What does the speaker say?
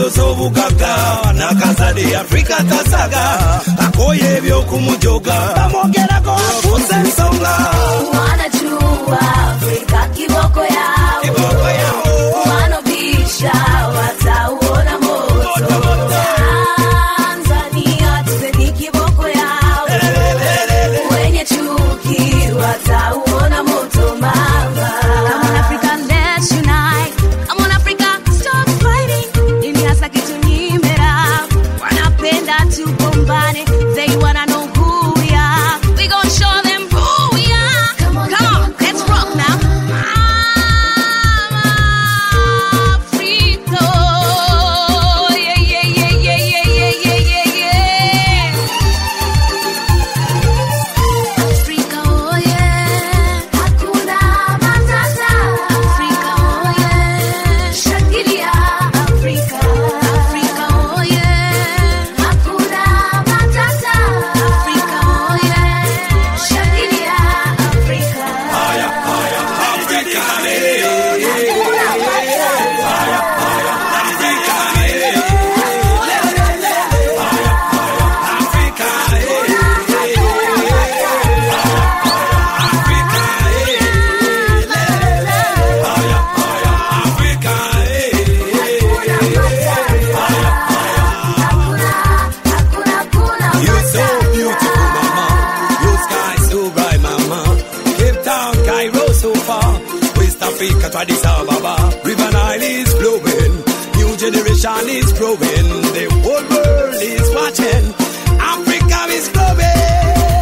ayosa obugagga nakazadde afrika tasaga akoye ebyokumujoga bamwogerako afuusa ensonga wanajua Afrika kiboko yao, kiboko yawo wanobisha watauona moto. Tanzania tuzeni kiboko yao, wenye chuki watauona moto mama. Come on Africa, let's unite. Come on Africa, stop fighting. Nini hasa kitunyimera? Wanapenda tugombane. They wanna know who we are. We gon' show them who we are. Come on, let's rock now. Africa. Yeah, yeah, yeah, yeah, yeah, yeah, yeah, yeah, yeah. Afrika oye, hakuna matata. Afrika oye, shangilia Afrika. Afrika oye, hakuna matata. Afrika oye, shangilia Afrika. haya haya afrika You're so beautiful, mama. Your sky so bright, mama. Cape Town, Cairo, so far. West Africa to Addis Ababa. River Nile is flowing. New generation is growing. The whole world is watching. Africa is growing.